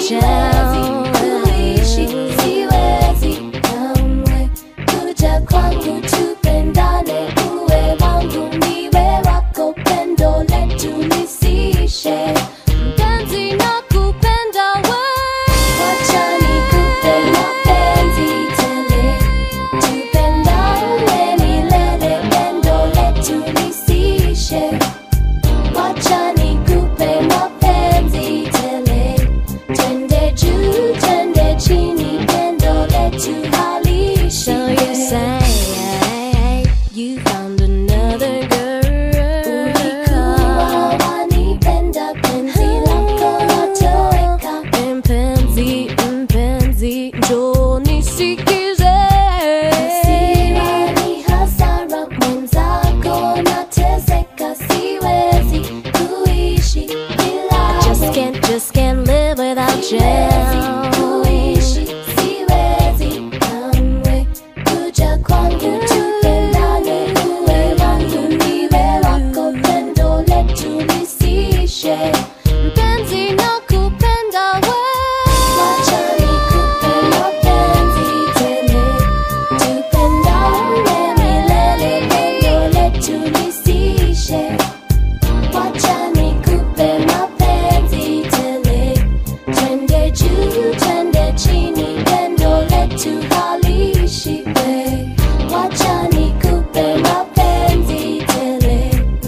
siwezi kuishi, siwezi kamwe kuja kwangu tupendane, uwe wangu niwe wako, pendo letu lisiishe. Mpenzi nakupenda we, wacha nikupe mapenzi tele, tupendane milele, pendo letu lisiishe. Wacha nikupe mapenzi tele, twende juu, twende chini, pendo letu haliishi. So you say you found another girl. Ulikuwa wanipenda, penzi lako latoweka. Mpenzi, mpenzi, njoo nisikize. Hasira ni hasara, mwenzako nateseka, siwezi kuishi bila Just wewe. can't, just can't live without Siwezi you. kuishi, siwezi kamwe kuja kwangu tupendane, uwe wangu niwe wako, pendo letu lisiishe. Mpenzi nakupenda we. Wacha nikupe mapenzi tele, tupendane milele, pendo letu lisiishe. Wacha nikupe mapenzi tele, twende juu, twende chini, pendo letu haliishi we. Wacha nikupe mapenzi tele,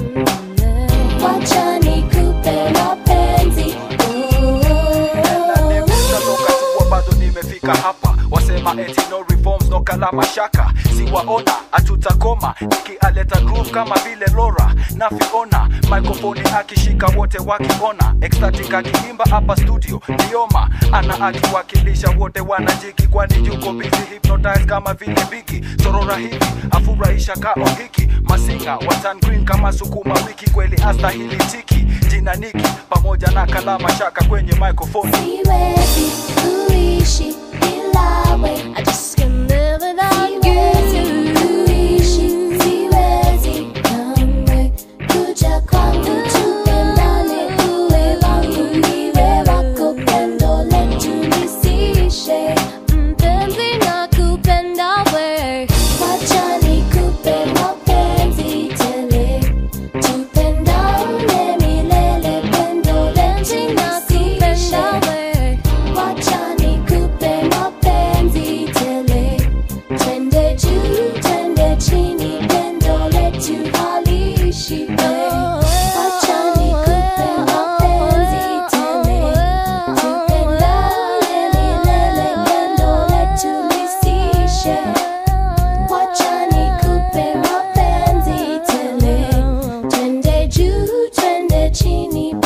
wacha nikupe mapenzi oh. Katoka tu bado nimefika hapa wasema eti no reforms no kalama shaka siwaona hatutakoma nikialeta groove kama vile Laura na Fiona microphone akishika wote wakiona ecstatic akiimba hapa studio Lioma ana akiwakilisha wote wanajiki kwani yuko busy hypnotize kama vile bigi sorora hivi afurahisha kao hiki masinga watan green kama sukuma wiki kweli astahili tiki jina niki pamoja na kalama shaka kwenye microphone Siwezi kuishi bila we. I just can't live without Siwezi you. kuishi, siwezi kamwe kuja kwangu tupendane, uwe wangu niwe wako, pendo letu lisiishe. Mpenzi nakupenda we. Wacha nikupe mapenzi tele, tupendane milele, pendo letu Nakupenda lisiishe. we. Wacha nikupe mapenzi tele, twende juu, twende chini, pendo letu haliishi we. Wacha nikupe mapenzi tele, tupendane milele, pendo letu lisiishe. Wacha nikupe mapenzi tele, twende juu, twende chini,